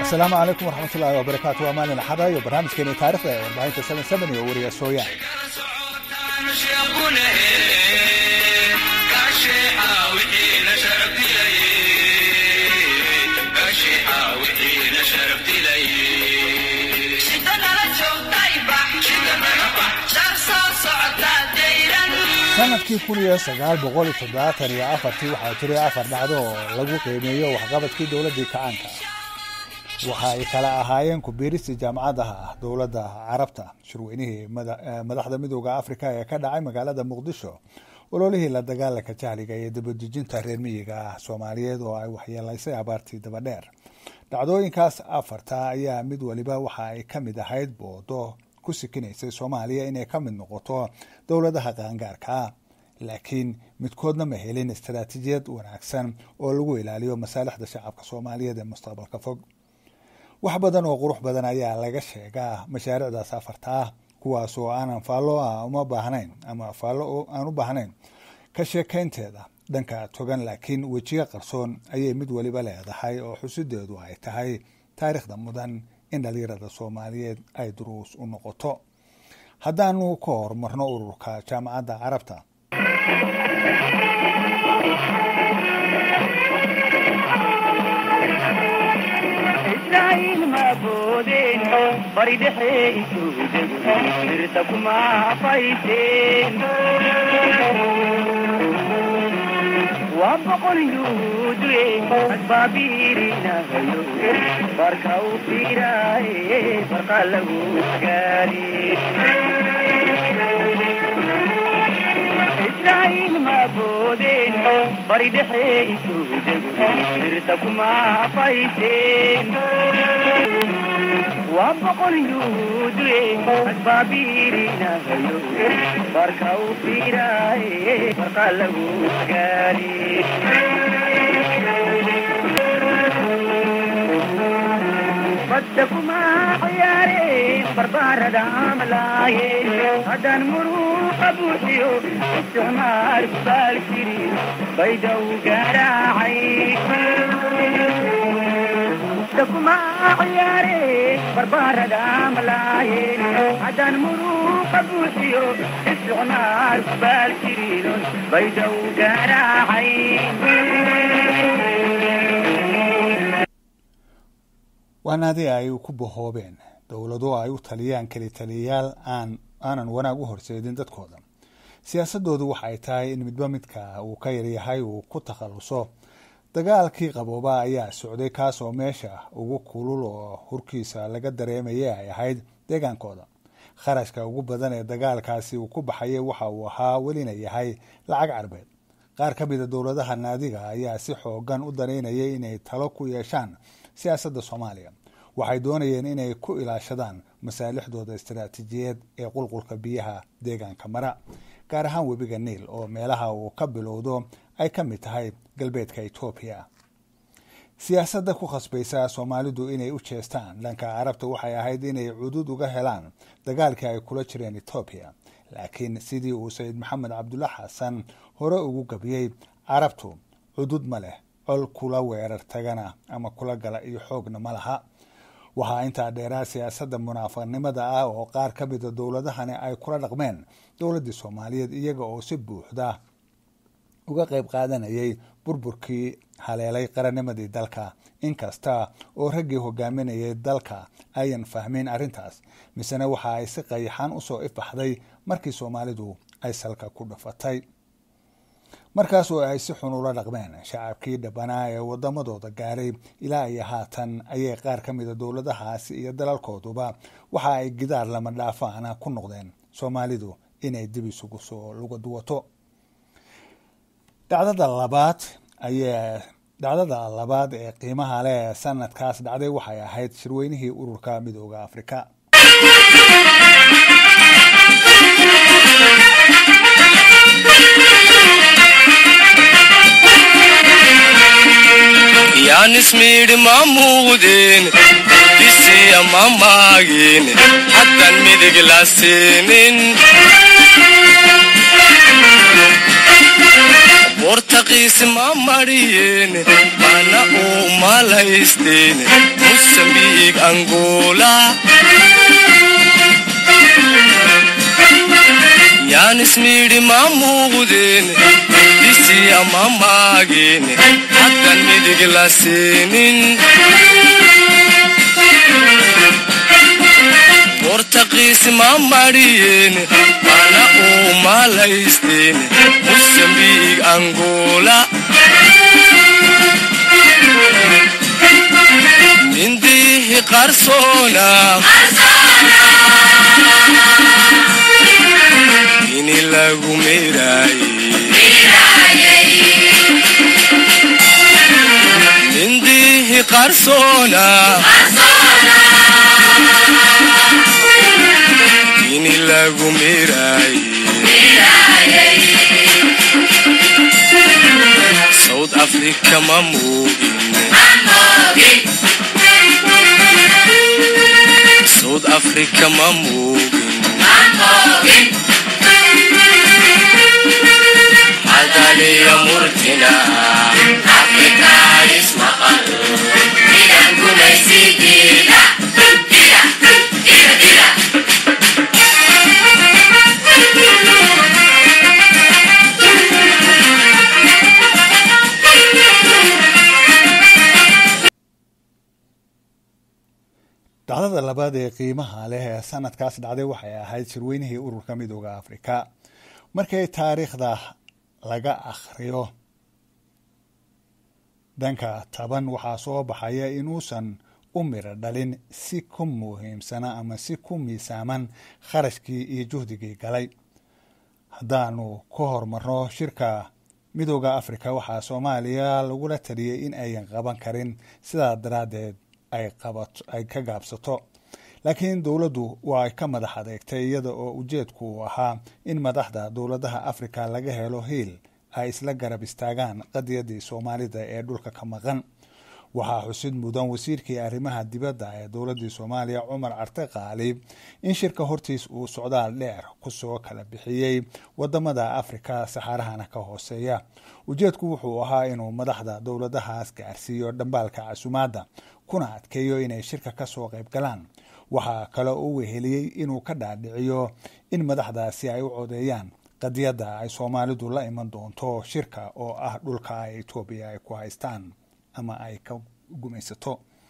asalaamu calaykum waraxmatullaahi wabarakaatu waa maalin axada iyo barnaamijkeeni taarikhda ee warbaahinta seven seven iyo wariya sooyaan sanadkii kun iyo sagaal boqol iyo toddobaatan iyo afartii waxaa jiray afar dhacdo oo lagu qiimeeyo waxqabadkii dowladdii kacaanka waxa ay kala ahaayeen kubiiristii jaamacadaha ah dowladda carabta shirweynihii madaxda midooda afrika ee ka dhacay magaalada muqdisho ololihii la dagaalanka jahliga iyo dabadejinta reer miyiga ah soomaaliyeed oo ay waxyeelaysay abaartii dabadheer dhacdooyinkaas afarta ayaa mid waliba waxa ay ka mid ahayd boodo ku sikinaysay soomaaliya inay ka mid noqoto dowladaha qaangaarkaa laakiin midkoodna ma helin istaraatiijiyad wanaagsan oo lagu ilaaliyo masaalixda shacabka soomaaliyeed ee mustaqbalka fog wax badan oo qurux badan ayaa laga sheegaa mashaariicdaas afarta ah kuwaas oo aanan faallo ah uma baahnayn ama faallo aan u baahnayn ka sheekaynteeda dhanka togan laakiin wejiyo qarsoon ayay mid waliba leedahay oo xusideedu ay tahay taariikhda mudan in dhalinyarada soomaaliyeed ay duruus u noqoto haddaanu ka horumarno ururka jaamacadda carabta bari dhexe isuudego dirta kuma afayseen waa boqol yuudue asbaabiirinahayo barka u fiiraaye barqa lagu gaari israa'iil ma boodeen bari dhexe isuudego dirta kuma afayseen waa boqol yuudue asbaabiirinahayo barka u fiiraaye barqa lagu gaari badda kuma ciyaareen barbaarada amalaaye haddaan muruuqa buuxiyo isticmaar kubaal jirin baydaw garaacay kuma ciyaare barbaarada malaaye haddaan muruuqa buuxiyo isticmaar kubaal jirinon baydaw garaacay waanaadii ay ku bahoobeen dowlado ay u taliyaan keli taliyayaal aan aanan wanaag u horseedin dadkooda siyaasadoodu waxay tahay in midba midka uu ka yaryahay uu ku takhaluso dagaalkii qabooba ayaa socday kaas oo meesha ugu kulul oo hurkiisa laga dareemayay ay ahayd deegaankooda kharashka ugu badan ee dagaalkaasi uu ku baxayay waxa uu ahaa welina yahay lacag carbeed qaar ka mida dowladaha naadiga ayaa si xoogan u danaynayay inay talo ku yeeshaan siyaasadda soomaaliya waxay doonayeen inay ku ilaashadaan masaalixdooda istaraatiijiyeed ee qulqulka biyaha deegaanka mara gaar ahaan webiga niil oo meelaha uu ka bilowdo ay ka mid tahay galbeedka etoobiya siyaasadda ku khasbaysa soomaalidu inay u jeestaan dhanka carabta waxay ahayd inay cudud uga helaan dagaalkii ay kula jireen etoobiya laakiin sidii uu sayid maxamed cabdulla xasan hore ugu gabiyey carabtu cudud ma leh col kula weerar tagana ama kula gala iyo xoogna ma laha waxaa intaa dheeraa siyaasadda munaafiqnimada ah oo qaar ka mida dowladahani ay kula dhaqmeen dowladdii soomaaliyeed iyaga oo si buuxda uga qayb qaadanayay burburkii haleelay qarannimadii dalka inkasta oo raggii hogaaminayay dalka ayan fahmin arrintaas misena waxa ay si qayaxan usoo ifaxday markii soomaalidu ay salka ku dhafatay markaas oo ay si xun ula dhaqmeen shacabkii dhabanaa ee wadamadooda gaaray ilaa iyo haatan ayay qaar ka mida dowladahaasi iyo dalalkooduba waxa ay gidaar lama dhaafaana ku noqdeen soomaalidu inay dib isugu soo luga duwato dhacdada labaad ayaa dhacdada labaad ee qiimaha leh ee sanadkaas dhacday waxay ahayd shirweynihii ururka midooda afrika yaan ismiidhi ma muuqdeen bisiya ma maagin haddan midig la siinin bortaqiis ma mariyeen mana uu malaysteen musambiig angola yaanismiidhi ma muuqdeen disiya ma maageen haddan midig la siinin bortaqiis ma mariyeen mana uu malaysteen musambiig angola mindihi qarsoona ini lagu meeraaye mindihi qarsoona ini lagu meeraaye south africa ma moogin south africa ma moogin hadaliya murtina afrika ismaqal idan gumaysidiida dhacdada labaad ee qiimaha leh ee sanadkaas dhacday waxay ahayd shirweynihii ururka midooda afrika markay taariikhda laga akhriyo dhanka taban waxaa soo baxaya inuusan u miro dhalin si ku muhiimsana ama si ku miisaaman kharashkii iyo juhdigii galay haddaanu ku horumarno shirka midooda afrika waxaa soomaaliya lagula taliyey in ayan qaban karin sidaa daraaddeed ay ka gaabsato laakiin dowladdu waa ka madax adeegtay iyada oo ujeedku uu ahaa in madaxda dowladaha afrika laga helo hiil ay isla garab istaagaan qadiyadii soomaalida ee dhulka ka maqan waxaa xusid mudan wasiirkii arrimaha dibadda ee dowladii soomaaliya cumar carte qaalib in shirka hortiis uu socdaal dheer kusoo kala bixiyey wadamada afrika saxaarahana ka hooseeya ujeedku wuxuu ahaa inuu madaxda dowladahaas gaarsiiyo dhambaalka casumaadda kuna adkeeyo inay shirka kasoo qayb galaan waxaa kale uu weheliyey inuu ka dhaadhiciyo in madaxdaasi ay u codeeyaan qadiyadda ay soomaalidu la iman doonto shirka oo ah dhulka ay etoobiya ay ku haystaan ama ay ka gumaysato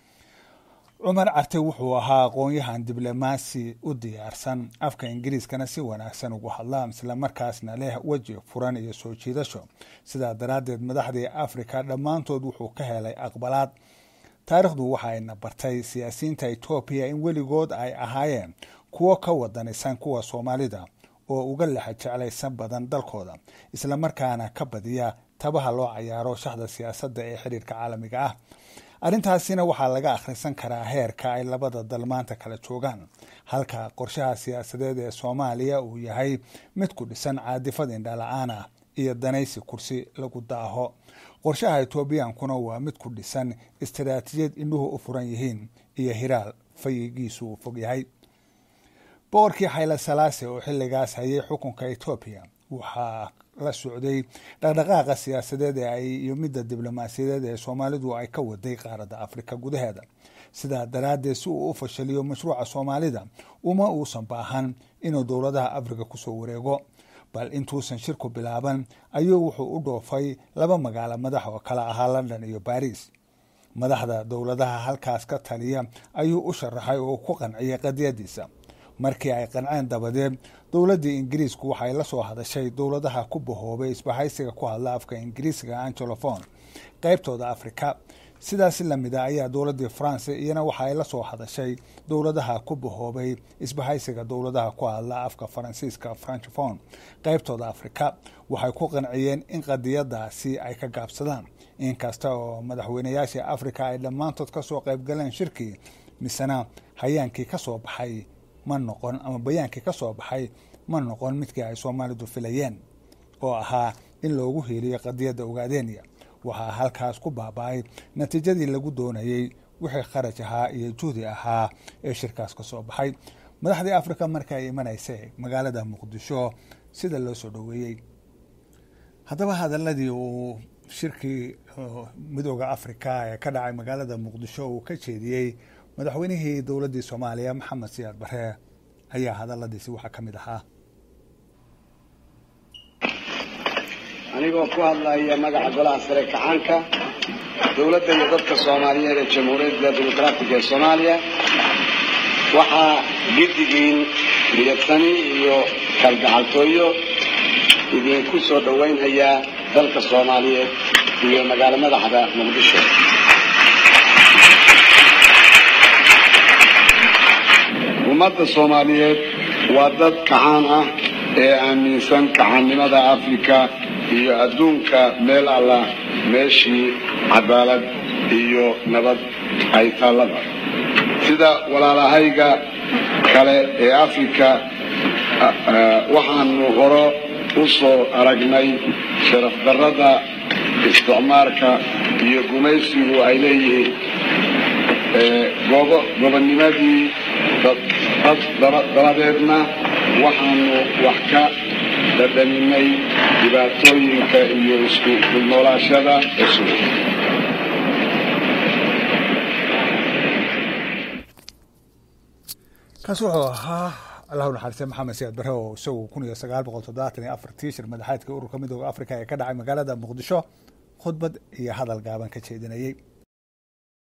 cumar carte wuxuu ahaa aqoon-yahan diblomaasi u diyaarsan afka ingiriiskana si wanaagsan ugu hadla islamarkaasna leh weji furan iyo soo jiidasho sidaa daraaddeed madaxdii afrika dhammaantood wuxuu ka helay aqbalaad taariikhdu waxayna bartay siyaasiyiinta etoobiya in weligood ay ahaayeen kuwo ka wadanisan kuwa soomaalida oo uga lexa jeclaysan badan dalkooda islamarkaana ka badiya tabaha loo cayaaro shaxda siyaasadda ee xiriirka caalamiga ah arrintaasina waxaa laga akhrisan karaa heerka ay labada dal maanta kala joogaan halka qorshaha siyaasadeed ee soomaaliya uu yahay mid ku dhisan caadifad indhala-aan ah iyo danaysi kursi lagu daaho qorshaha etoobiyankuna waa mid ku dhisan istaraatiijiyad indhuhu u furan yihiin iyo hiraal fayigiisu uu fog yahay boqorkii xayla salaase oo xilligaas hayay xukunka etoobiya waxaa la socday dhaqdhaqaaqa siyaasadeed ee ay iyo midda diblomaasiyadeed ee soomaalidu ay ka waday qaaradda afrika gudaheeda sidaa daraaddeed si uu u fashaliyo mashruuca soomaalida uma uusan baahan inuu dowladaha afrika kusoo wareego bal intuusan shirku bilaaban ayuu wuxuu u dhoofay laba magaalo madax oo kale ahaa london iyo baris madaxda dowladaha halkaas ka taliya ayuu u sharaxay oo ku qanciyay qadiyadiisa markii ay qanceen dabadeed dowladdii ingiriisku waxay la soo hadashay dowladaha ku bahoobay isbahaysiga ku hadla afka ingiriisga angelofon qeybtooda afrika sidaas lamida ayaa dowladii france iyana waxa ay la soo hadashay dowladaha ku bahoobay isbahaysiga dowladaha ku hadla afka faransiiska franchfon qeybtooda afrika waxay ku qanciyeen in qadiyadaasi ay ka gaabsadaan inkasta oo madaxweynayaashii afrika ay dhammaantood kasoo qeybgaleen shirkii misena hayaankii kasoo baxay ma noqon ama bayaankii kasoo baxay ma noqon midkii ay soomaalidu filayeen oo ahaa in loogu hiiliyo qadiyadda ogaadenya waxaa halkaas ku baaba-ay natiijadii lagu doonayey wixii kharaj ahaa iyo juhdi ahaa ee shirkaas ka soo baxay madaxdii afrika marka ay imanaysay magaalada muqdisho sida loo soo dhoweeyey haddaba hadaladii uu shirkii midooda africa ee ka dhacay magaalada muqdisho uu ka jeediyey madaxweynihii dowladdii soomaaliya maxamed siyaad bare ayaa hadaladiisi waxaa ka mid ahaa anigoo ku hadlaya magaca golaha sare kacaanka dowladda iyo dadka soomaaliyeed ee jamhuuriyadda dimuqraatiga ee soomaaliya waxaa giddigiin midagsani iyo kalgacaltooyo idinku soo dhowaynhayaa dalka soomaaliyeed iyo magaalo madaxda muqdisho ummadda soomaaliyeed waa dad kacaan ah ee aaminsan kacaannimada afrika iyo adduunka meel alla meeshii cadaalad iyo nabad ay taallaba sida walaalahayga kale ee afrika waxaanu horo u soo aragnay sharaf darrada isticmaarka iyo gumaysigu ay leeyihiin gobonnimadii dabadeedna waxaanu wax ka dhadhaminay dhibaatooyinka iyo isku dulnoolaashada cusub kaas wuxuu ahaa allahu naxariiste maxamed siyaad bare oo isagu kun iyo sagaal boqol toddobaatan iyo afartii shir madaxeedka ururka midooda africa ee ka dhacay magaalada muqdisho khudbad iyo hadal gaaban ka jeedinayey